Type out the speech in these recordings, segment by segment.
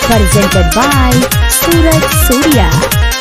presented by Suraj Surya.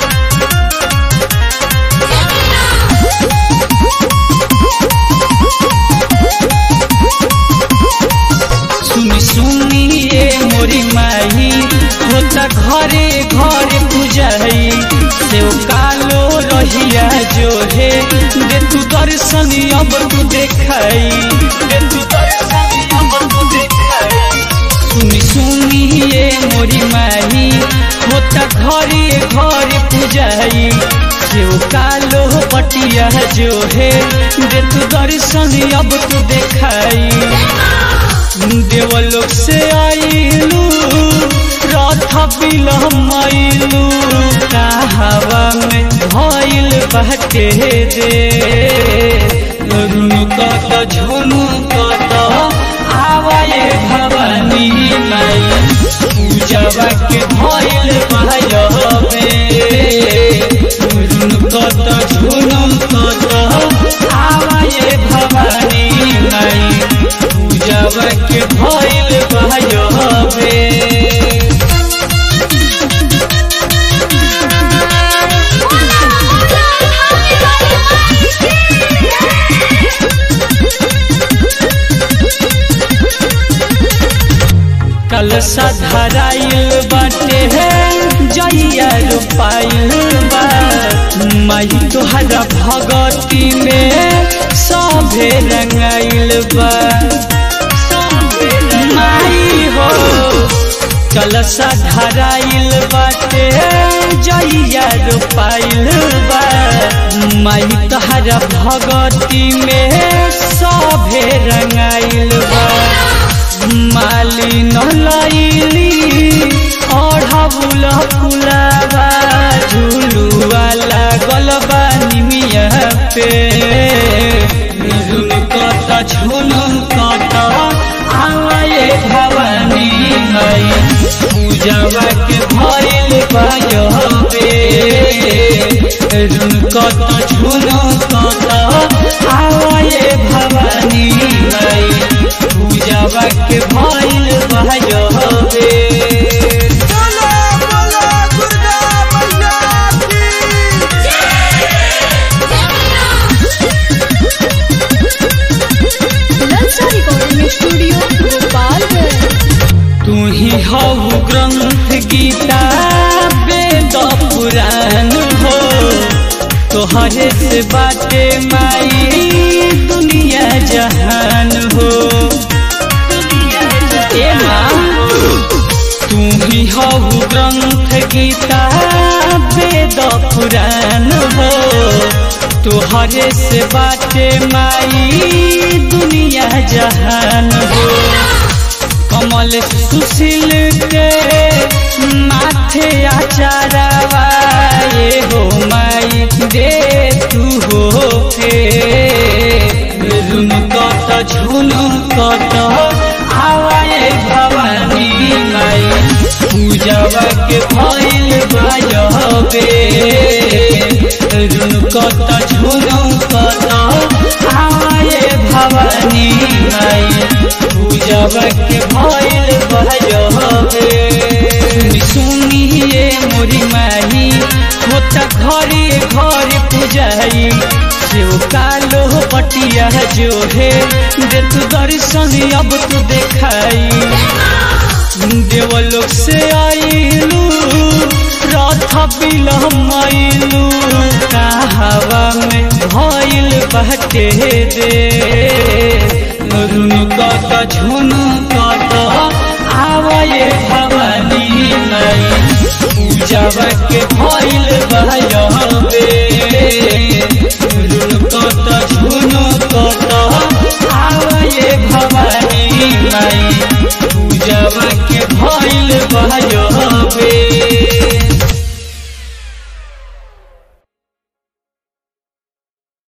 सुनी सुनी ये मोरी माही होता घरे घरे पूजाई सेव कालो रहिया जो है दे तू दर्शन अब तू देखाई दे तू दर्शन अब तू देखाई सुनी सुनी ये मोरी माही होता घरे घरे पूजाई सेव कालो पटिया जो है दे तू दर्शन अब तू देखाई देवलोक से आइलू रथ बिलमैलू हवा में भइल बाटे दे रुनुकत झुनुकत आवाए भवानी माई पूजवा के भइल भयबे रुनुकत झुनुकत आवाए भवानी माई पूजवा के भइल भयबे कलसा धराइल बाटे है जइया रुपाइल बा माई तोहरा भगती में सभे रंगाइल बा माई हो कलसा धराइल बाटे जइया रुपाइल बा माई तोहरा भगती में सभे रंगाइल बा माली नलैली ओढ़बुल फुलावा झुलुआ लागल बा निमिया पे झुलकत झुलकत आवाए भवानी माई पूजवा के भइल भयबे झुलकत झुलकत आवाए भवानी माई पूजवा के भइल भयबे बोलो बोलो दुर्गा मैया की Lalsa Recording Studio, Gopalganj. तू ही हऊ ग्रंथ गीता वेद पुराण हो तोहरे से बाटे माई दुनिया जहान हो ए माँ, तू ही हऊ ग्रंथ गीता वेद पुराण हो तोहरे से बाटे माई दुनिया जहान हो कमल सुशील के माथे आचारवा ये हो माई दे तू हो के रुनकत झुनकत आवाए भवानी माई पूजवा के भइल भयबे रुनकत झुनकत आवाए भवानी माई पूजवा के भइल भयबे सुनी सुनी ये मोरी माही होता घरे घरे पूजाई सेव कालो पटिया जो है दे तू दर्शन अब तू देखाई देवलोक से आइलू रथ बिलमैलू हवा में भइल बाटे दे रुनुकत झुनुकत आवाए भवानी माई पूजवा के भइल भयबे रुनुकत झुनुकत